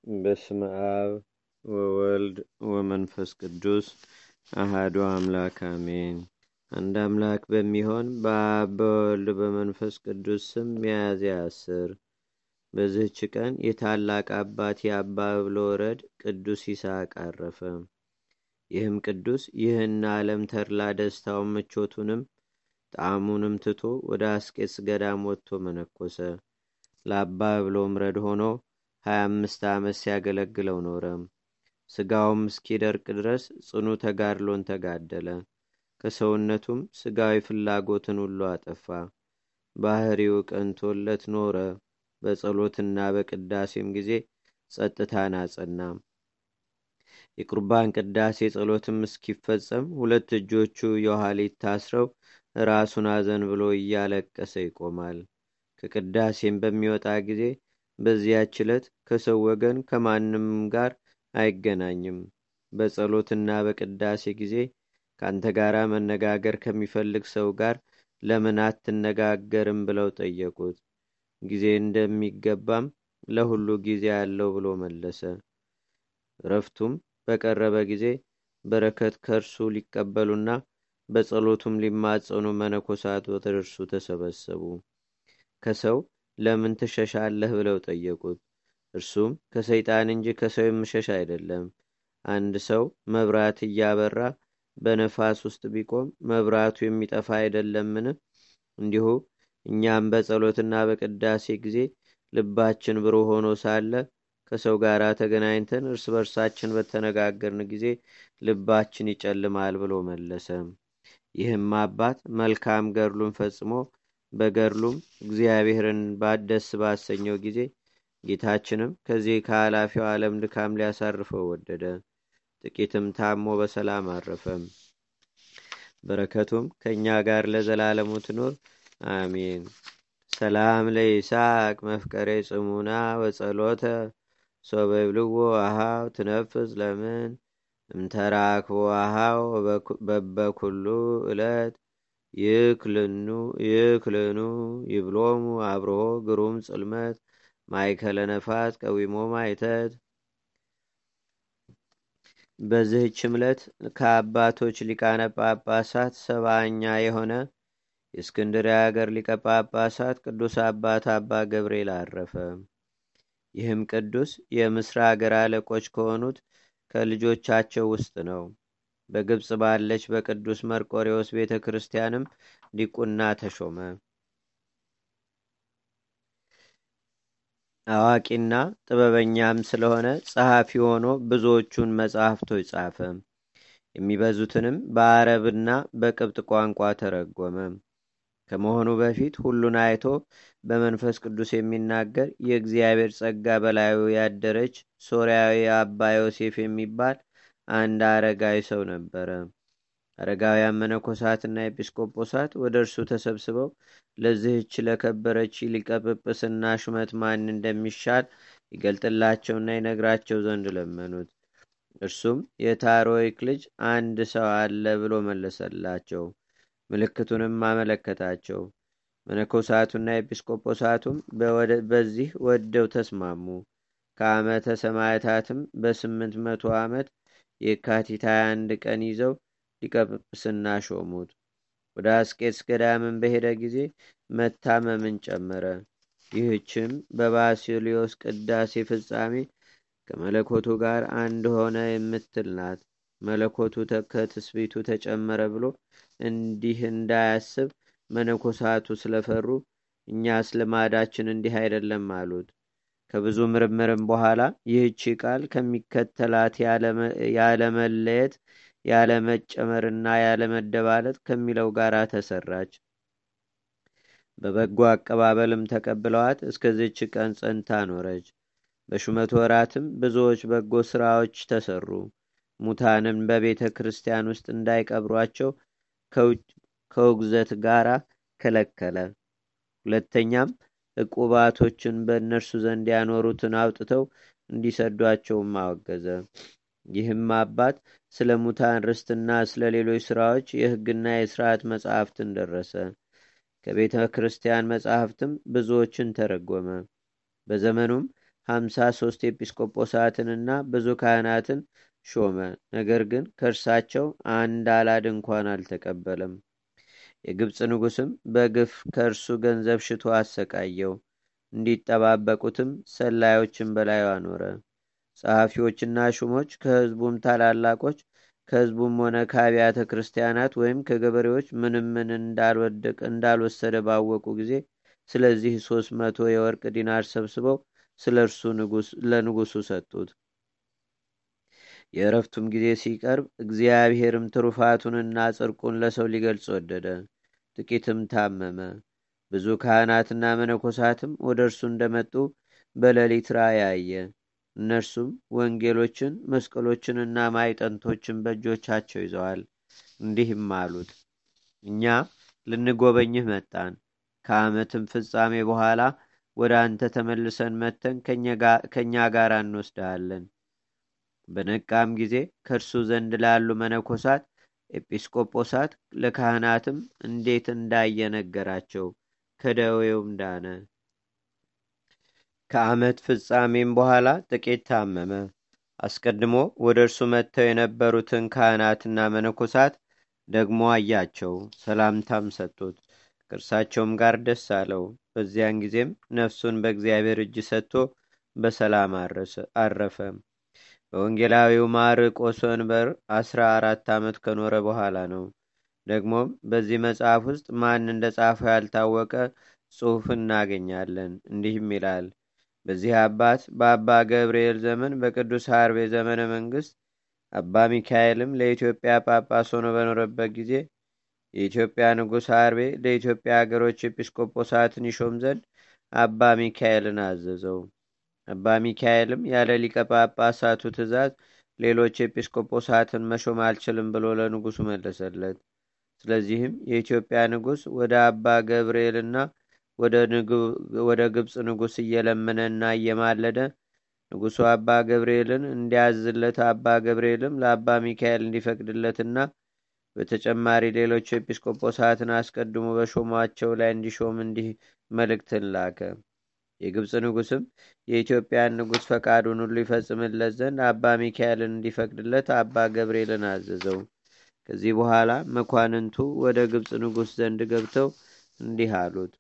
በስመ አብ ወወልድ ወመንፈስ ቅዱስ አሃዱ አምላክ አሜን። አንድ አምላክ በሚሆን በአብ በወልድ በመንፈስ ቅዱስ ስም ሚያዝያ አስር በዚህች ቀን የታላቅ አባት የአባ ብሎረድ ቅዱስ ይስሐቅ አረፈ። ይህም ቅዱስ ይህን ዓለም ተድላ ደስታውን ምቾቱንም ጣዕሙንም ትቶ ወደ አስቄስ ገዳም ወጥቶ መነኮሰ። ለአባ ብሎም ረድ ሆኖ ሀያ አምስት ዓመት ሲያገለግለው ኖረ። ስጋውም እስኪደርቅ ድረስ ጽኑ ተጋድሎን ተጋደለ። ከሰውነቱም ስጋዊ ፍላጎትን ሁሉ አጠፋ። ባህሪው ቀንቶለት ኖረ። በጸሎትና በቅዳሴም ጊዜ ጸጥታን አጸና። የቁርባን ቅዳሴ ጸሎትም እስኪፈጸም ሁለት እጆቹ የኋሊት ታስረው ራሱን አዘን ብሎ እያለቀሰ ይቆማል። ከቅዳሴም በሚወጣ ጊዜ በዚያች ዕለት ከሰው ወገን ከማንም ጋር አይገናኝም። በጸሎትና በቅዳሴ ጊዜ ከአንተ ጋር መነጋገር ከሚፈልግ ሰው ጋር ለምን አትነጋገርም ብለው ጠየቁት። ጊዜ እንደሚገባም ለሁሉ ጊዜ አለው ብሎ መለሰ። እረፍቱም በቀረበ ጊዜ በረከት ከእርሱ ሊቀበሉና በጸሎቱም ሊማጸኑ መነኮሳት ወደ እርሱ ተሰበሰቡ። ከሰው ለምን ትሸሻለህ ብለው ጠየቁት። እርሱም ከሰይጣን እንጂ ከሰው የምሸሽ አይደለም። አንድ ሰው መብራት እያበራ በነፋስ ውስጥ ቢቆም መብራቱ የሚጠፋ አይደለምን? እንዲሁ እኛም በጸሎትና በቅዳሴ ጊዜ ልባችን ብሩህ ሆኖ ሳለ ከሰው ጋር ተገናኝተን እርስ በርሳችን በተነጋገርን ጊዜ ልባችን ይጨልማል ብሎ መለሰ። ይህም አባት መልካም ገድሉን ፈጽሞ በገድሉም እግዚአብሔርን ደስ ባሰኘው ጊዜ ጌታችንም ከዚህ ከኃላፊው ዓለም ድካም ሊያሳርፈው ወደደ። ጥቂትም ታሞ በሰላም አረፈም። በረከቱም ከእኛ ጋር ለዘላለሙ ትኑር አሜን። ሰላም ለይስሐቅ መፍቀሬ ጽሙና ወጸሎተ ሶበብልዎ አሃው ትነፍስ ለምን እምተራክቦ አሃው በበኩሉ ዕለት ይክልኑ ይብሎሙ አብርሆ ግሩም ጽልመት ማይከለ ነፋስ ቀዊሞ ማይተት። በዚህች ዕለት ከአባቶች ሊቃነ ጳጳሳት ሰባኛ የሆነ የእስክንድርያ ሀገር ሊቀ ጳጳሳት ቅዱስ አባት አባ ገብርኤል አረፈ። ይህም ቅዱስ የምስራ ሀገር አለቆች ከሆኑት ከልጆቻቸው ውስጥ ነው። በግብፅ ባለች በቅዱስ መርቆሬዎስ ቤተ ክርስቲያንም ዲቁና ተሾመ። አዋቂና ጥበበኛም ስለሆነ ጸሐፊ ሆኖ ብዙዎቹን መጻሕፍቶች ጻፈ። የሚበዙትንም በአረብና በቅብጥ ቋንቋ ተረጎመ። ከመሆኑ በፊት ሁሉን አይቶ በመንፈስ ቅዱስ የሚናገር የእግዚአብሔር ጸጋ በላዩ ያደረች ሶርያዊ አባ ዮሴፍ የሚባል አንድ አረጋዊ ሰው ነበረ። አረጋውያን መነኮሳትና ኤጲስቆጶሳት ወደ እርሱ ተሰብስበው ለዚህች ለከበረች ሊቀ ጵጵስና ሹመት ማን እንደሚሻል ይገልጥላቸውና ይነግራቸው ዘንድ ለመኑት። እርሱም የታሮይክ ልጅ አንድ ሰው አለ ብሎ መለሰላቸው። ምልክቱንም አመለከታቸው። መነኮሳቱና ኤጲስቆጶሳቱም በዚህ ወደው ተስማሙ። ከዓመተ ሰማዕታትም በስምንት መቶ ዓመት የካቲት 21 ቀን ይዘው ሊቀ ጵጵስና ሾሙት። ወደ አስቄትስ ገዳምን በሄደ ጊዜ መታመምን ጨመረ። ይህችም በባሲሊዮስ ቅዳሴ ፍጻሜ ከመለኮቱ ጋር አንድ ሆነ የምትል ናት። መለኮቱ ከትስቢቱ ተጨመረ ብሎ እንዲህ እንዳያስብ መነኮሳቱ ስለፈሩ እኛስ ልማዳችን እንዲህ አይደለም አሉት። ከብዙ ምርምርም በኋላ ይህቺ ቃል ከሚከተላት ያለመለየት ያለመጨመርና ያለመደባለጥ ከሚለው ጋር ተሰራች። በበጎ አቀባበልም ተቀብለዋት እስከዚች ቀን ጸንታ ኖረች። በሹመት ወራትም ብዙዎች በጎ ስራዎች ተሰሩ። ሙታንን በቤተ ክርስቲያን ውስጥ እንዳይቀብሯቸው ከውግዘት ጋር ከለከለ። ሁለተኛም ዕቁባቶችን በእነርሱ ዘንድ ያኖሩትን አውጥተው እንዲሰዷቸውም አወገዘ። ይህም አባት ስለ ሙታን ርስትና ስለ ሌሎች ሥራዎች የሕግና የሥርዓት መጻሕፍትን ደረሰ። ከቤተ ክርስቲያን መጻሕፍትም ብዙዎችን ተረጎመ። በዘመኑም ሀምሳ ሶስት ኤጲስቆጶሳትንና ብዙ ካህናትን ሾመ። ነገር ግን ከእርሳቸው አንድ አላድ እንኳን አልተቀበለም። የግብፅ ንጉሥም በግፍ ከእርሱ ገንዘብ ሽቶ አሰቃየው። እንዲጠባበቁትም ሰላዮችን በላዩ አኖረ። ጸሐፊዎችና ሹሞች ከሕዝቡም ታላላቆች ከሕዝቡም ሆነ ከአብያተ ክርስቲያናት ወይም ከገበሬዎች ምንም ምን እንዳልወሰደ ባወቁ ጊዜ ስለዚህ ሶስት መቶ የወርቅ ዲናር ሰብስበው ስለ እርሱ ለንጉሱ ሰጡት። የእረፍቱም ጊዜ ሲቀርብ እግዚአብሔርም ትሩፋቱንና ጽድቁን ለሰው ሊገልጽ ወደደ። ጥቂትም ታመመ። ብዙ ካህናትና መነኮሳትም ወደ እርሱ እንደመጡ በሌሊት ራእይ አየ። እነርሱም ወንጌሎችን፣ መስቀሎችንና ማይጠንቶችን በእጆቻቸው ይዘዋል። እንዲህም አሉት፣ እኛ ልንጎበኝህ መጣን። ከዓመትም ፍጻሜ በኋላ ወደ አንተ ተመልሰን መተን ከእኛ ጋር እንወስድሃለን። በነቃም ጊዜ ከእርሱ ዘንድ ላሉ መነኮሳት፣ ኤጲስቆጶሳት፣ ለካህናትም እንዴት እንዳየ ነገራቸው። ከደዌውም ዳነ። ከዓመት ፍጻሜም በኋላ ጥቂት ታመመ። አስቀድሞ ወደ እርሱ መጥተው የነበሩትን ካህናትና መነኮሳት ደግሞ አያቸው፣ ሰላምታም ሰጡት። ከእርሳቸውም ጋር ደስ አለው። በዚያን ጊዜም ነፍሱን በእግዚአብሔር እጅ ሰጥቶ በሰላም አረፈ። በወንጌላዊው ማርቆስ ወንበር አስራ አራት ዓመት ከኖረ በኋላ ነው። ደግሞም በዚህ መጽሐፍ ውስጥ ማን እንደ ጻፈው ያልታወቀ ጽሑፍ እናገኛለን። እንዲህም ይላል በዚህ አባት በአባ ገብርኤል ዘመን በቅዱስ ሐርቤ ዘመነ መንግስት አባ ሚካኤልም ለኢትዮጵያ ጳጳስ ሆኖ በኖረበት ጊዜ የኢትዮጵያ ንጉሥ ሐርቤ ለኢትዮጵያ አገሮች ኤጲስቆጶሳትን ይሾም ዘንድ አባ ሚካኤልን አዘዘው። አባ ሚካኤልም ያለ ሊቀ ጳጳሳቱ ትእዛዝ ሌሎች ኤጲስቆጶሳትን መሾም አልችልም ብሎ ለንጉሱ መለሰለት። ስለዚህም የኢትዮጵያ ንጉሥ ወደ አባ ገብርኤልና ወደ ግብፅ ንጉሥ እየለመነና እየማለደ ንጉሡ አባ ገብርኤልን እንዲያዝለት አባ ገብርኤልም ለአባ ሚካኤል እንዲፈቅድለትና በተጨማሪ ሌሎች ኤጲስቆጶሳትን አስቀድሞ በሾሟቸው ላይ እንዲሾም እንዲህ መልእክትን ላከ። የግብፅ ንጉሥም የኢትዮጵያን ንጉሥ ፈቃዱን ሁሉ ይፈጽምለት ዘንድ አባ ሚካኤልን እንዲፈቅድለት አባ ገብርኤልን አዘዘው። ከዚህ በኋላ መኳንንቱ ወደ ግብፅ ንጉሥ ዘንድ ገብተው እንዲህ አሉት።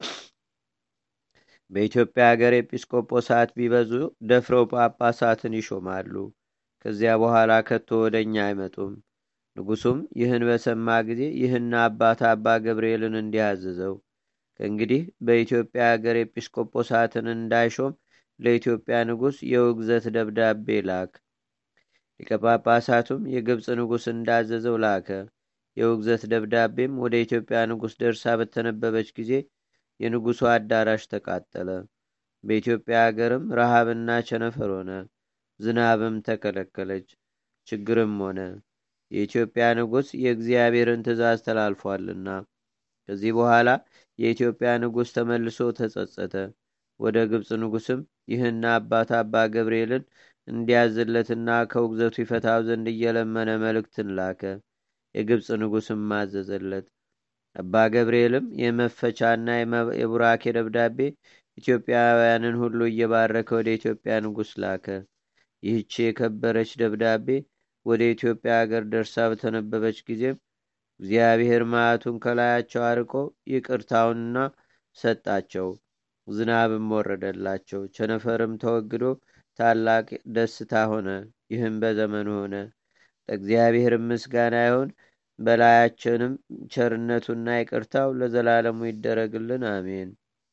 በኢትዮጵያ ሀገር ኤጲስቆጶሳት ቢበዙ ደፍረው ጳጳሳትን ይሾማሉ። ከዚያ በኋላ ከቶ ወደ እኛ አይመጡም። ንጉሱም ይህን በሰማ ጊዜ ይህን አባት አባ ገብርኤልን እንዲያዝዘው ከእንግዲህ በኢትዮጵያ ሀገር ኤጲስቆጶሳትን እንዳይሾም ለኢትዮጵያ ንጉሥ የውግዘት ደብዳቤ ላክ። ሊቀ ጳጳሳቱም የግብፅ ንጉሥ እንዳዘዘው ላከ። የውግዘት ደብዳቤም ወደ ኢትዮጵያ ንጉሥ ደርሳ በተነበበች ጊዜ የንጉሡ አዳራሽ ተቃጠለ። በኢትዮጵያ አገርም ረሃብና ቸነፈር ሆነ። ዝናብም ተከለከለች፣ ችግርም ሆነ። የኢትዮጵያ ንጉሥ የእግዚአብሔርን ትእዛዝ ተላልፏልና። ከዚህ በኋላ የኢትዮጵያ ንጉሥ ተመልሶ ተጸጸተ። ወደ ግብፅ ንጉሥም ይህን አባት አባ ገብርኤልን እንዲያዝለትና ከውግዘቱ ይፈታው ዘንድ እየለመነ መልእክትን ላከ። የግብፅ ንጉሥም ማዘዘለት። አባ ገብርኤልም የመፈቻና የቡራኬ ደብዳቤ ኢትዮጵያውያንን ሁሉ እየባረከ ወደ ኢትዮጵያ ንጉሥ ላከ። ይህቺ የከበረች ደብዳቤ ወደ ኢትዮጵያ አገር ደርሳ በተነበበች ጊዜም እግዚአብሔር መዓቱን ከላያቸው አርቆ ይቅርታውንና ሰጣቸው። ዝናብም ወረደላቸው፣ ቸነፈርም ተወግዶ ታላቅ ደስታ ሆነ። ይህም በዘመኑ ሆነ። ለእግዚአብሔርም ምስጋና ይሁን። በላያችንም ቸርነቱና ይቅርታው ለዘላለሙ ይደረግልን፣ አሜን።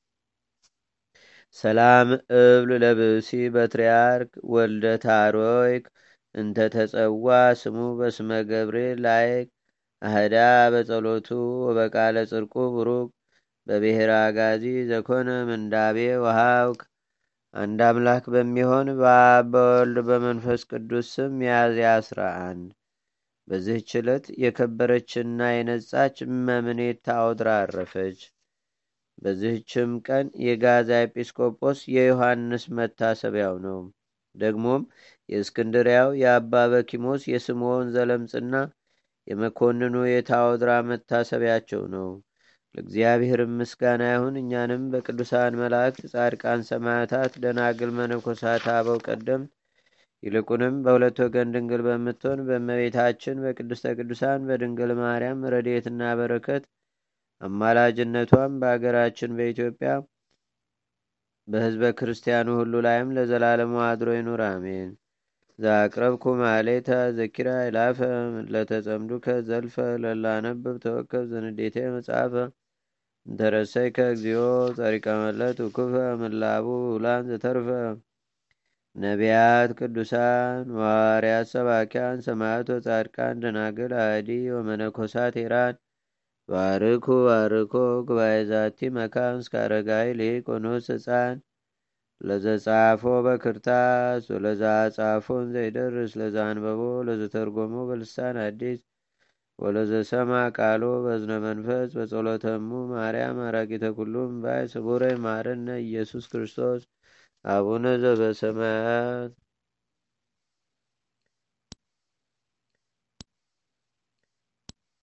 ሰላም እብል ለብሲ በትርያርክ ወልደ ታሮይክ እንተ ተጸዋ ስሙ በስመ ገብርኤል ላይክ አህዳ በጸሎቱ ወበቃለ ጽርቁ ብሩክ በብሔረ አጋዚ ዘኮነ ምንዳቤ ወሃውክ አንድ አምላክ በሚሆን በአብ በወልድ በመንፈስ ቅዱስ ስም ሚያዝያ አስራ አንድ በዚህች ዕለት የከበረችና የነጻች እመምኔት ታኦድራ አረፈች። በዚህችም ቀን የጋዛ ኤጲስቆጶስ የዮሐንስ መታሰቢያው ነው። ደግሞም የእስክንድሪያው የአባ በኪሞስ የስምዖን ዘለምጽና የመኮንኑ የታኦድራ መታሰቢያቸው ነው። ለእግዚአብሔርም ምስጋና ይሁን። እኛንም በቅዱሳን መላእክት፣ ጻድቃን፣ ሰማዕታት፣ ደናግል፣ መነኮሳት፣ አበው ቀደምት ይልቁንም በሁለት ወገን ድንግል በምትሆን በእመቤታችን በቅድስተ ቅዱሳን በድንግል ማርያም ረድኤትና በረከት አማላጅነቷም በአገራችን በኢትዮጵያ በሕዝበ ክርስቲያኑ ሁሉ ላይም ለዘላለሙ አድሮ ይኑር፣ አሜን። ዛቅረብኩ ማሌታ ዘኪራ ይላፈ ለተጸምዱከ ዘልፈ ለላነብብ ተወከብ ዘንዴቴ መጽሐፈ እንተረሰይከ እግዚኦ ጸሪቀ መለት ውኩፈ ምላቡ ውላን ዘተርፈ ነቢያት፣ ቅዱሳን፣ ዋርያት፣ ሰባኪያን፣ ሰማዕት፣ ወጻድቃን፣ ደናግል፣ አዲ ወመነኮሳት ሄራን ባርኩ ባርኮ ጉባኤ ዛቲ መካን እስከ አረጋዊ ሊቅ ወንዑስ ህፃን ለዘጻፎ በክርታስ ወለዛ ጻፎን ዘይደርስ ለዛ አንበቦ ለዘተርጎሞ በልሳን አዲስ ወለዘሰማ ቃሎ በዝነ መንፈስ በጸሎተሙ ማርያም አራቂተ ኩሉም ባይ ስቡረ ማረነ ኢየሱስ ክርስቶስ አቡነ ዘበሰማያት